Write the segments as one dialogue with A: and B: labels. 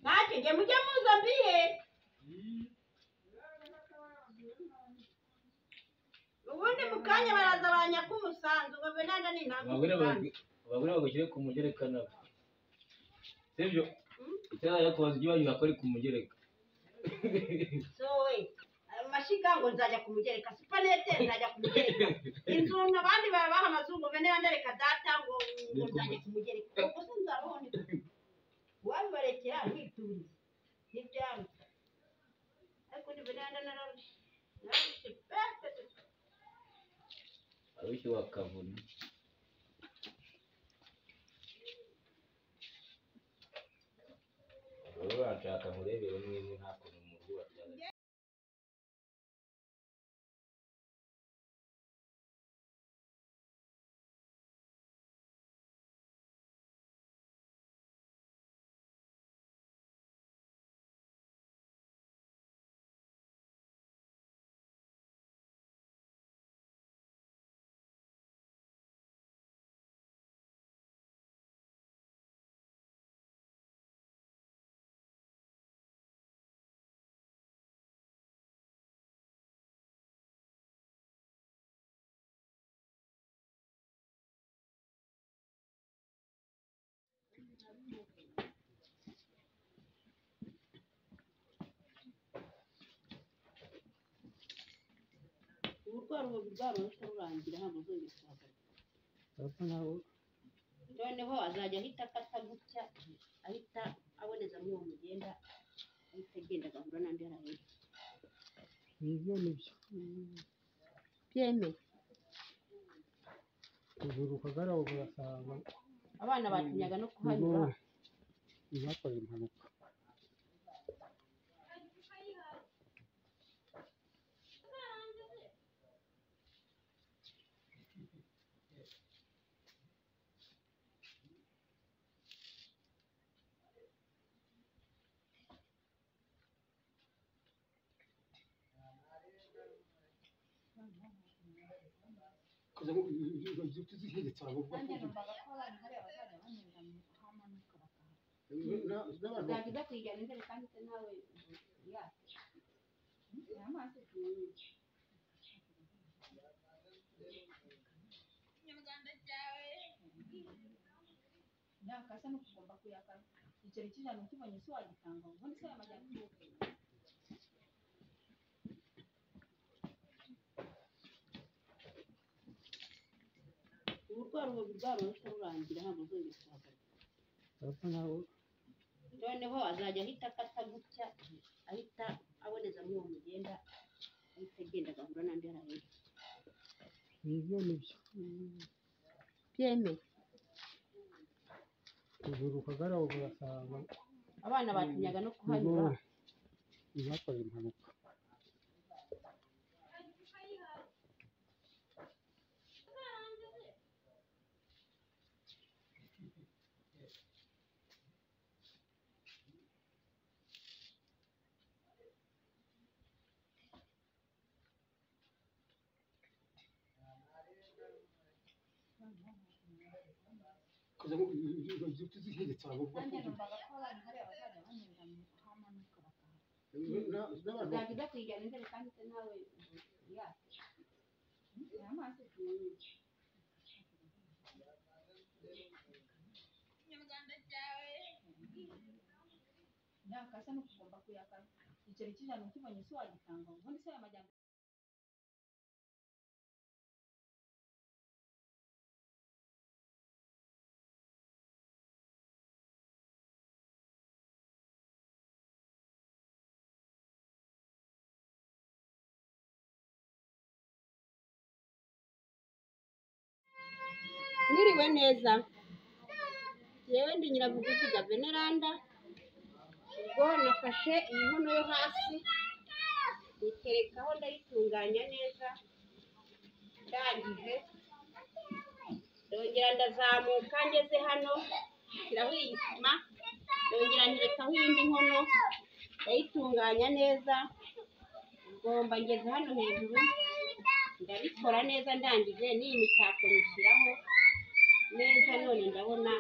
A: mujye mujye muzambire ubundi mu kanya baraza banyaka umusanzu babenana ni ntabwo
B: abagore
A: umusanzu
B: bag- abagore bagushyire ku mugereka nabo sibyo icyaba yakubaza ibyo bagiye bakora ku mugereka
A: sowe ayo mashyiga ngo nzajya kumugereka supanete nzajya kumugereka inzu abandi barabaha amazungu bene yandereka data ngo ngo nzajya kumugereka ubwo se nzababoneka wabibarekera wituriye ntibyaruta ariko ni bene yanda nararushe nararushe pe
B: abishyu bakavuna abagore barashaka murebere mwebwe nta kuntu mu rugo babyara
C: uburwayi ubu bwaroroshye burangira ntabwo uzongera kuhagaruka noneho azajya ahita afata gutya ahita abonezamo uwo mugenda ahita agenda agahura n'andi yari ahetse
D: nibyo nibyo
C: byemeye
D: ijuru ukagaraho ugasanga
C: abana batinyaga no kuhanyura
D: ntibakoze impanuka
C: uzajya ujya kuyijyana imbere kandi se nawe yaka
E: yakasa no kugomba kuyakara igiceri cy'ijana ukibonye se wagitanga ubundi se yamajyana
C: uburwayi ubu bwaroroshye burangira ntabwo uzongera kuhagaruka
D: urasa naho
C: noneho azajya ahita afata gutya ahita abonezamo uwo mugenda ahita agenda agahura n'andi yari ahetse
D: nibyo nibyo
C: byemeye
D: ijuru ukagaraho ugasanga
C: abana batinyaga no kuhanyura
D: ntibakoze impanuka
E: nanjye numvaga ko abana hari abazajya banyurira mu hamanuka bakahaca
C: uzajya ujya kuyijyana imbere kandi se nawe yaka
E: amaso yakasa no kugomba kuyakara igiceri cy'ijana ukibonye se wagitanga ubundi se yamajyana
C: mwiriwe neza yewe ndi nyirabuguzi gaveneranda ubwo nafashe iyi nkono yo hasi nyiterekaho ndayitunganya neza ndangije ndongera ndazamuka ngeze hano nshyiraho iyi sima ndongera nterekaho iyindi nkono ndayitunganya neza ngomba ngeze hano hejuru ndabikora neza ndangije n'iyi mitako nyishyiraho neza none ndabona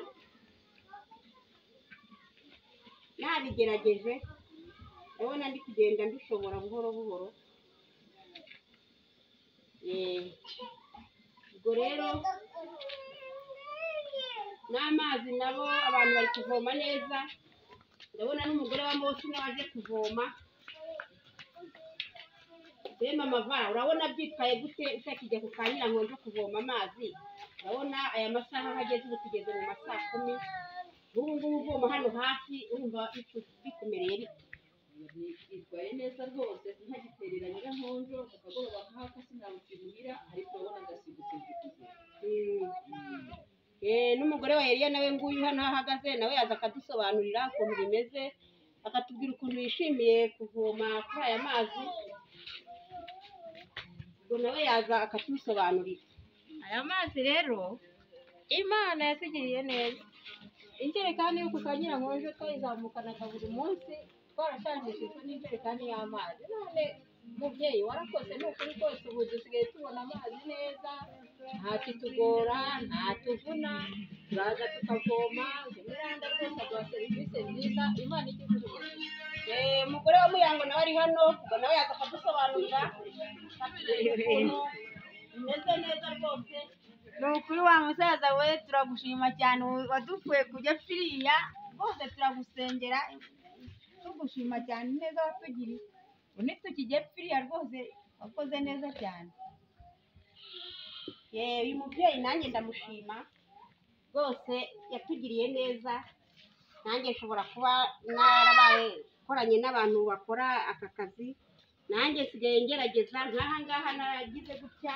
C: nabigerageje ndabona ndi kugenda mbishobora buhoro buhoro Eh, ubwo rero n'amazi nabo abantu bari kuvoma neza ndabona n'umugore wa moshi nawe aje kuvoma be mama va urabona byitwaye gute utakijya ku kanyira ngo nje kuvoma amazi urabona aya masaha aho ageze ubu tugeze mu ma saa kumi ubu ngubu uvoma hano hafi urumva bicu- bikumereye bite
E: yitwaye neza rwose ntagiterera nyirankonjo akagoroba nk'aka sinabukimuhira ariko urabona agasigutse kugira
C: Eh, n'umugore wa Eliya nawe nguyu hano aho ahagaze nawe yaza akadusobanurira ukuntu bimeze akatubwira ukuntu yishimiye kuvoma kuri aya mazi ubwo nawe yaza akatubisobanurira
F: aya mazi rero imana yatugiriye neza injerekani yo kukangira nkonje twayizamukanaga buri munsi twarashanjishijwe n'injerekani y'amazi none mubyeyi warakoze ni ukuri kose ubu dusigaye tubona amazi neza nta kitugora nta tuvuna turaza tukavoma imiranda rwose aduha serivisi nziza imana igihugu tugomba
C: Eh, umugore wa Muyango nawe ari hano ubwo nawe yaza akadusobanurira akatubwira ukuntu bimeze neza rwose
F: ni ukuri wa musaza we turagushima cyane wa- wadukuye kujya firiya rwose turagusengera tugushima cyane neza watugiriye ubu ntitukijye firiya rwose wakoze neza cyane
C: Eh, uyu mubyeyi nanjye ndamushima rwose yatugiriye neza nanjye nshobora kuba narabaye nkoranye n'abantu bakora aka kazi nanjye nsigaye ngerageza nk'aha ngaha naragize gutya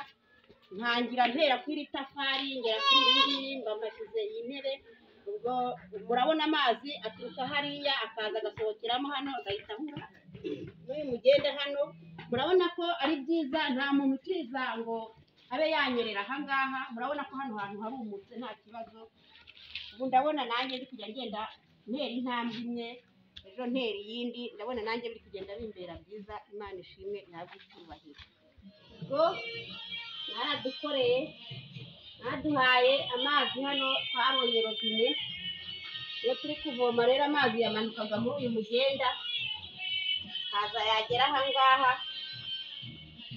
C: ntangira ntera kuri iri tafari ngera kuri iri ngiri mba mbashyize iyi ntebe ubwo murabona amazi aturuka hariya akaza agasohokeramo hano agahita ahura n'uyu mugenda hano murabona ko ari byiza nta muntu ukiza ngo abe yanyerera aha ngaha murabona ko hano hantu harumutse nta kibazo ubu ndabona nanjye ndi kujya ngenda ntera intambwe imwe ejo ntera iyindi ndabona nanjye biri kugenda bimbera byiza imana ishimwe ntabwo icyubahiro ubwo mwaradukoreye mwaduhaye amazi hano twabonye robine iyo turi kuvoma rero amazi yamanukaga muri uyu mugenda haza yagera aha ngaha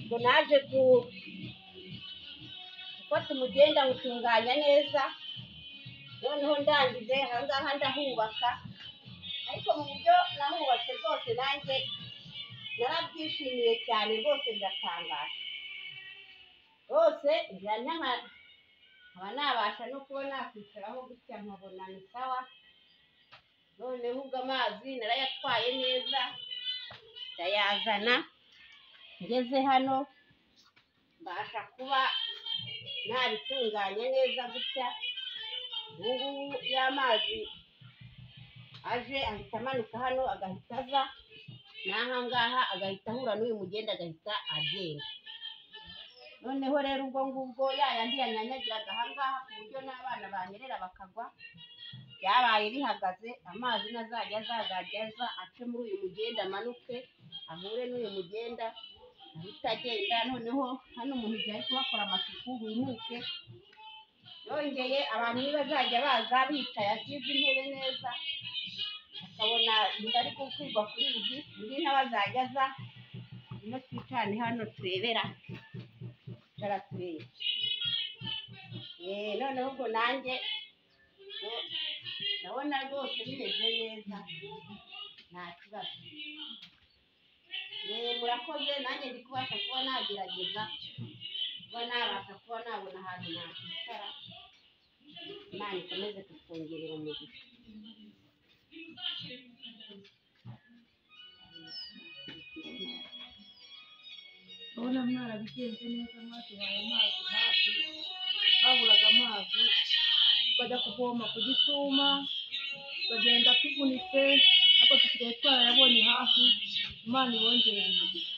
C: ngo naje ku gufata umugenda ngutunganya neza noneho ndangije aha ngaha ndahubaka ariko mu buryo nahubatse rwose nanjye narabyishimiye cyane rwose biratangara rwose njya naba nkaba nabasha no kuba nakwicaraho gutya nkabona ni sawa noneho ubwo amazi narayatwaye neza ndayazana ngeze hano mbasha kuba nabitunganya neza gutya ubu ngubu y'amazi aje ahita amanuka hano agahita aza n'aha ngaha agahita ahura n'uyu mugenda agahita agenda noneho rero ubwo ngubwo ya yandi yanyanyagiraga aha ngaha ku buryo n'abana banyerera bakagwa byabaye bihagaze amazi nazajya azazajya aza ace muri uyu mugenda amanuke ahure n'uyu mugenda ahita agenda noneho hano umuntu igihe ari kuhakora amasuku humuke yongeye abantu niba bazajya baza bicaye asize intebe neza akabona inda ari gukwirwa kuri izi undi nawe azajya aza no twicane hano turebera cara turebe Eh, noneho ubwo nanjye no- ndabona rwose bimeze neza nta kibazo Eh, murakoze nanjye ndi kubasha kuba nagerageza kuba nabasha kuba nabona ahantu nakwicara imana ikomeze kutwongerera umugisha
E: urabona mwarabigenze neza mwatuhaye amazi hafi haburaga amazi tukajya kuvoma ku gisuma tukagenda tuvunitse ariko dusigaye twarayabonye hafi imana ibongerera umugisha